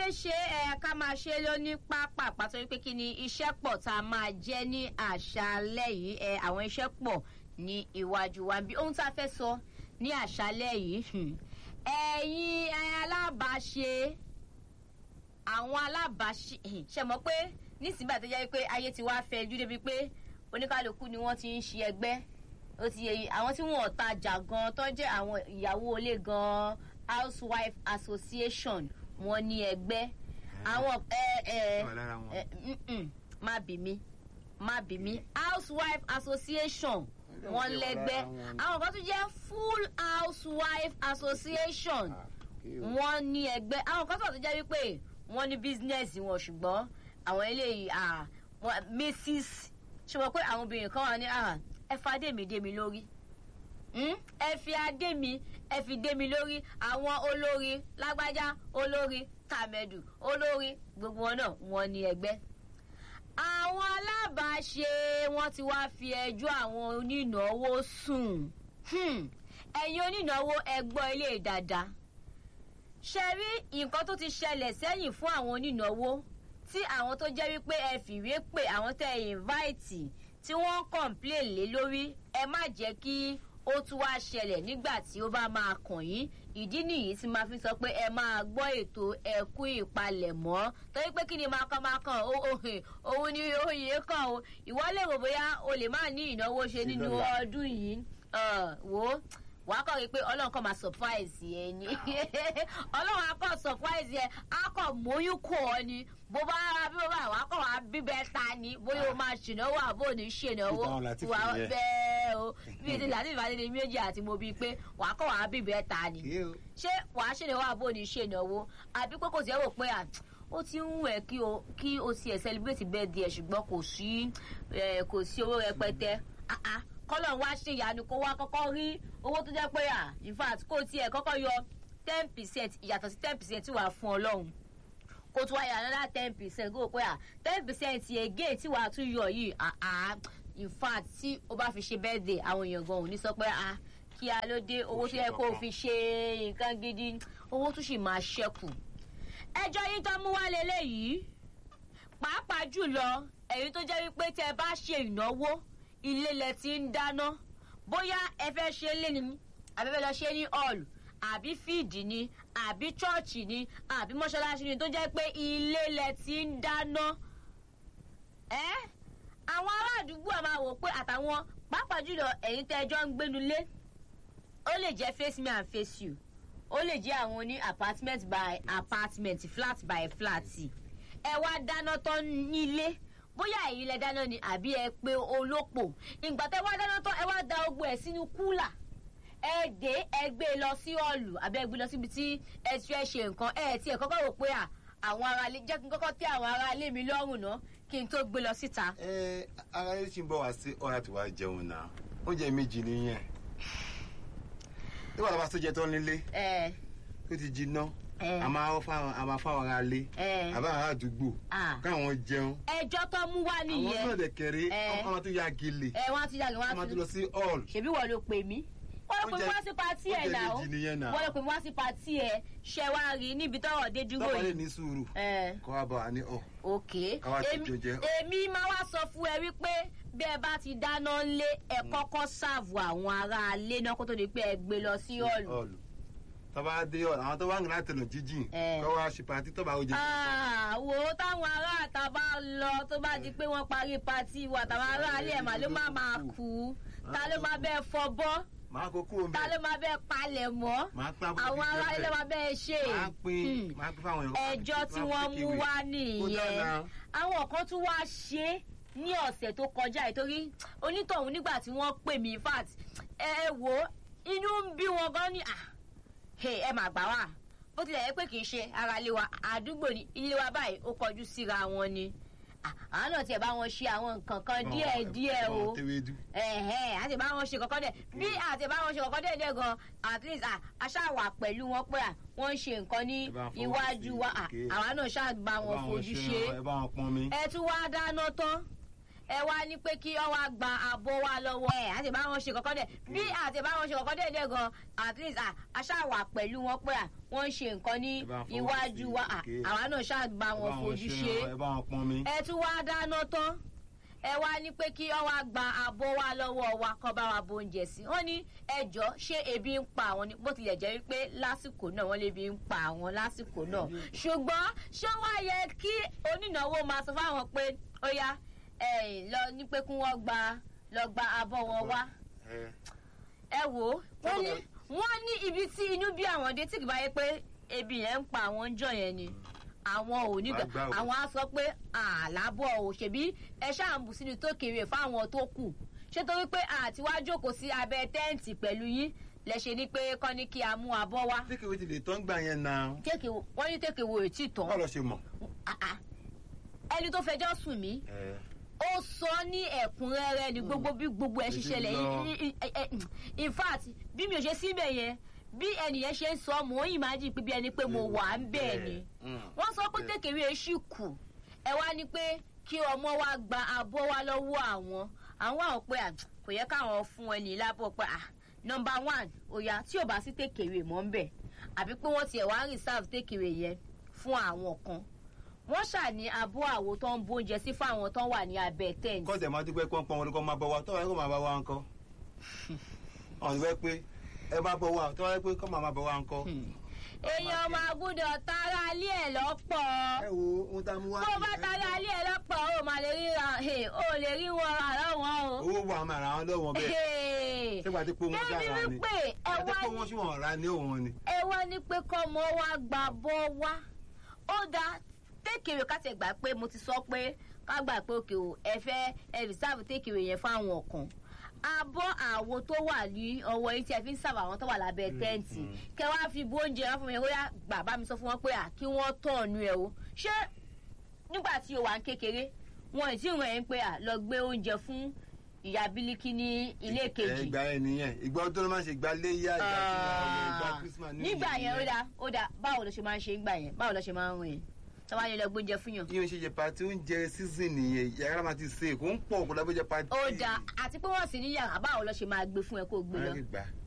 sáré ṣe ẹ ká máa ṣe lóní pápá pàtó wípé kí ni iṣẹ́ pọ̀ tá a máa jẹ́ ní àṣálẹ́ yìí ẹ àwọn iṣẹ́ pọ̀ ní iwájú wa bí ohun tá a fẹ́ sọ ní àṣálẹ́ yìí ẹ̀yin alábàáṣe àwọn alábàáṣe ṣe mọ̀ pé nísìnyí bàtẹ́ jẹ́ pé ayé ti wá fẹ́ jú débi pé oníkálukú ni wọ́n ti ń ṣe ẹgbẹ́ ó ti yẹ àwọn tí wọn ò tajà gan tó jẹ́ àwọn ìyàwó ilé gan housewife association wọn ní ẹgbẹ́ àwọn ẹ ẹ má bì mí má bì mí housewife association wọn lẹ́gbẹ́ àwọn kan tún jẹ́ full housewife association wọn ní ẹgbẹ́ àwọn kan tún jẹ́ wípé wọ́n ní business wọn ṣùgbọ́n àwọn eléyìí mrs ṣe wọ́n pé àwọn obìnrin kan wà ní ẹ fa adé mi dé mi lórí ẹ fi adé mi ẹ fi dé mi lórí àwọn olórí lágbájá olórí tàmẹdù olórí gbogbo wọn náà wọn ní ẹgbẹ àwọn alábàáṣe wọn ti wá fi ẹjọ àwọn onínáwó sùn ẹyin onínáwó ẹgbọ ilé dáadáa ṣe rí nǹkan tó ti ṣẹlẹ̀ sẹ́yìn fún àwọn onínáwó tí àwọn tó jẹ́ wípé ẹ fìwé pé àwọn tẹ́ ẹ invite tí wọ́n ń complain lé lórí ẹ má jẹ́ kí ó tún wá ṣẹlẹ̀ nígbà tí ó bá máa kàn yín ìdí nìyí tí máa fi sọ pé ẹ máa gbọ́ ètò ẹ̀kú ìpalẹ̀mọ́ torí pé kí ni máa kàn máa kàn òun ni oyè kàn o ìwọ lè rò bóyá o lè má ní ìnáwó ṣe nínú ọdún yìí wò ó wàá kọ́ rí pé ọlọ́run kọ́ máa surprise ẹ ni ọlọ́run á kọ́ surprise ẹ á kọ́ móyún kọ́ ọ ni bó bá rárá bí ó bá wàá kọ́ wàá bíbẹ́ ta ni bóyá o máa ṣènáwó àbò ní ṣènáwó wà bẹ́ẹ̀ o bí ti láti ìbàdí ni méjì àti mo bíi pé wàá kọ́ wàá bíbẹ́ ta ni ṣé wàá ṣènáwó àbò ní ṣènáwó àbí pé kò sí ẹ̀ wò pé à ó ti ń wẹ̀ kí o kí o ti ẹ̀ celebrate birthday ẹ̀ ṣùgbọ́n kò sí kò sí owó rẹpẹtẹ kọ́lọ̀ wá ṣe ìyanu kó wá kọ́kọ́ rí owó tó jẹ́ pé à in fact kó tiẹ̀ kọ́kọ́ yọ ten percent ìyàtọ̀ sí ten percent tí wàá fún ọlọ́run kó tún wá yà another ten percent kó o pé à ten percent again tí wàá tún yọ yìí àá in fact tí o bá fi ṣe birthday àwọn èèyàn gan ò ní sọ pé à kí a ló dé owó tó yẹ kó o fi ṣe nǹkan gidi owó tún sì máa ṣẹ́kù ẹjọ́ yín tó mú wá lélẹ́yìí pàápàá jùlọ èyí tó jẹ́ wípé tẹ bá ṣe ìnáwó ilé lẹ ti ń dáná bóyá ẹ fẹ́ ṣe lé ni àbí fẹ́ lọ ṣe ní hall àbí fíìdì ni àbí chọ́ọ̀chì ni àbí mọ́ṣáláṣí ni tó jẹ́ pé ilé lẹ ti ń dáná. ẹ àwọn ará àdúgbò máa wò pé àtàwọn pàápàá jùlọ ẹ̀yin tẹ́ ẹjọ́ ń gbénu lé ó lè jẹ́ face me and face you ó lè jẹ́ àwọn oní apartment by apartment flat by flat ẹ wá dáná tán nílé bóyá èyí lẹ dáná ni àbí ẹ pé olópò ìgbà tẹ wá dáná tán ẹ wá da ogbó ẹ sínú kúlà ẹ dé ẹ gbé lọ sí ọ̀lù àbí ẹ gbé lọ síbi tí ẹ ti fẹ́ ṣe nǹkan ẹ tiẹ̀ kọ́kọ́ rò pé àwọn ará ilé jẹ́ kí n kọ́kọ́ tẹ́ àwọn ará ilé mi lọ́rùn ná kí n tó gbé lọ síta. ẹ ara ilé tí ń bọ̀ wá sí ọ̀rá tí wàá jẹun náà oúnjẹ méjì nìyẹn nígbà tó bá tó jẹ tán nílé ó ti jiná a máa fáwọn a máa fáwọn ará lé àbá ará àdúgbò káwọn jẹun. ẹjọ́ tó mú wá nìyẹn. àwọn náà dẹ̀ kẹrẹ́ ọmọ tó ya gèlè. ẹ wọ́n á ti yàgò wọ́n á ọmọ tó lọ sí hall. ṣèbí wọ́n ló pè mí. wọ́n ló pè mí wá sí patí ẹ̀ náà o wọ́n ló pè mí wá sí patí ẹ̀ ṣẹ wá rí níbi tọ́rọ̀ dé dúró yìí. tọ́kọ lè ní sùúrù kọ́ wa bọ̀ wá ní ọ̀. ok káwá ti jọjẹ. èmi máa wá sọ fún ẹ wípé bí ẹ bá ti dáná lé ẹ kọ́kọ́ ṣàvù àwọn ará ilé náà kó tó di pé ẹ gbé lọ sí hall tọ́ba dé ọ̀ àwọn tó wá ń láti lọ jíjìn kọ́ wá ṣe pàtí tọ́ba ó jẹ. wò ó táwọn ará àta bá lọ tó bá di pé wọ́n parí pàtí wa táwọn ará alẹ́ ẹ̀ mà ló má máa kú ta ló máa bẹ́ẹ̀ fọbọ́ máa kó kúrò ta ló máa bẹ́ẹ̀ palẹ̀ mọ́ àwọn ará ilé máa bẹ́ẹ̀ ṣe ẹjọ́ tí wọ́n mú wá nìyẹn àwọn kan tún wá ṣe ní ọ̀sẹ̀ tó kọjá ìtorí onítọ̀hún nígbà tí wọ́n pè mí fact ẹ wò inú ń bí wọn gan ni ah ẹ mà gbà wá bó tilẹ̀ yẹ pé kì í ṣe ara ilé wa àdúgbò ní ilé wa báyìí ó kọjú síra wọn ni àwọn náà tiẹ̀ bá wọn ṣe àwọn nǹkan kan díẹ̀ díẹ̀ o àti bá wọn ṣe kọ̀kọ́ dẹ̀ bí àti bá wọn ṣe kọ̀kọ́ dẹ̀ dẹ̀ gan at least aṣáwà pẹ̀lú wọn pé wọ́n ń ṣe nǹkan ní iwájú wa àwa náà ṣáà bá wọn fojú ṣe ẹ tún wá dáná tán ẹ wá ní pé kí ọ wá gba àbọ̀ wa lọ́wọ́ ẹ̀ àti bá wọn ṣe kọ̀kọ́ dẹ̀ bí àti bá wọn ṣe kọ̀kọ́ dẹ̀ dẹ̀ gan at least aṣáwà pẹ̀lú wọn pé wọ́n ń ṣe nǹkan ní iwájú wa àwa náà ṣáà bá wọn fojú ṣe ẹ tún wá dáná tán ẹ wá ní pé kí ọ wá gba àbọ̀ wa lọ́wọ́ wa kọ́ bá wa bo oúnjẹ sí wọ́n ní ẹjọ́ ṣé ebi ń pa àwọn ni bó tilẹ̀ jẹ́ wípé lásìkò náà wọ́n lè bi ń pa àwọn lásìkò náà ṣùgbọ́n ṣé wá yẹ kí onínáwó máa sọ fáwọn pé ó yá ẹ lọ ní pé kí wọ́n gba lọ gba abọ́ wọn wá. ẹ wò ó wọ́n ní wọ́n ní ibi tí inú bí àwọn dé tí kì bá yẹ pé ebi yẹn ń pa àwọn jọ yẹn ni àwọn ò ní àwọn á sọ pé àlábọ̀ ò ṣèbí ẹ ṣáà ń bù sínú tó kéré fáwọn tó kù ṣé torí pé àti wá jókòó sí abẹ́ tẹ́ǹtì pẹ̀lú yín lẹ ṣe ni pé kọ́ ní kí a mú abọ́ wá. tékèwé ti lè tán gbà yẹn náà. tékèwé wọ́n ní tékèwé ò tí ì tán. báwo lọ ṣe mọ̀. ẹni tó fẹjọ́ sùn mí ó sọ ní ẹ̀kúnrẹ́rẹ́ ni gbogbo bí gbogbo ẹ̀ ṣiṣẹ́ lẹ̀ in fact bí mi ò ṣe síbẹ̀ yẹn bí ẹnìyẹn ṣe ń sọ mò ń imagine pé bí ẹni pé mo wà ń bẹ̀ ni wọ́n sọ pé kékeré ṣì kù ẹ wá ní pé kí ọmọ wa gba abọ́ wa lọ́wọ́ àwọn àwọn àwọn pé kò yẹ káwọn fún ẹni lábọ̀ pé ah nọmba one òyà tí ò bá sí kékeré mọ́ ń bẹ̀ àbí pé wọ́n tiẹ̀ wá reserve kékeré yẹn fún àwọn kan wọ́n ṣàní abọ́ àwo tó ń bóúnjẹ sí fáwọn tó wà ní abẹ́ tẹ́ǹtì. kọ́sẹ̀ máa dúpẹ́ kọ́ pọ́n wọn kọ́ máa bọ̀ wá tọ́wọ́ ẹ̀ kọ́ máa bọ̀ wá ńkọ́ ọ̀n fẹ́ pé ẹ bá bọ̀ wá tọ́wọ́ ẹ̀ pé kọ́ máa bọ̀ wá ńkọ́. èèyàn máa gbúdọ̀ tara alẹ́ ẹ̀ lọ́pọ̀. ẹ wo ohun tá a mú wá. bó bá tara alẹ́ ẹ̀ lọ́pọ̀ o máa lè rí o lè rí wọn rà lọ́wọ́ o. owó wà máa ra wọn lọ́wọ́ bẹ́ẹ̀. ṣé pàtí pé wọ́n dára ni. ẹni wípé ẹ wá ní. wọ́n sì wọ́n ra ní òun ni. ẹ wá ní pé kọ́mọ wa gbà bọ́ wá ó dáa tékèrè ká ti gbà pé mo ti sọ pé ká gbà pé òkè o ẹ fẹ́ ẹ rìsáàbù tékèrè yẹn fáwọn kan abọ́ àwo tó wà ní ọwọ́ yìí tí ẹ fi ń sábà àwọn tó wà lábẹ́ tẹ́ǹtì kẹ wá fi bó oúnjẹ wọn fún mi bóyá bàbá mi sọ fún wọn pé à kí wọ́n tọ̀nù ẹ̀ o ṣé nígbà tí o wà ń kékeré wọn ì tí ì ràn ẹ́ pé à lọ gbé oúnjẹ fún ìyá bílíkì ní ilé kejì. ìgbà yẹn nìyẹn ìgbà ọdún ló máa ń ṣe ìgbà léyà ìgbà ìgbà christmas ní nígbà yẹn ó dáa ó dáa báwo ló ṣe máa ń ṣe ìgbà yẹn báwo ló ṣe máa ń rìn tọ́wá yẹn lọ gbóúnjẹ fún yàn. yíyan ṣe jẹ pati oúnjẹ season nìyẹn yàrá máa ti ṣe kó ń pọ̀ kó lábẹ́ jẹ pati. ó dáa àti pé wọ́n sì ní yàrá báwo lọ ṣe máa gbé fún ẹ kó gbé lọ.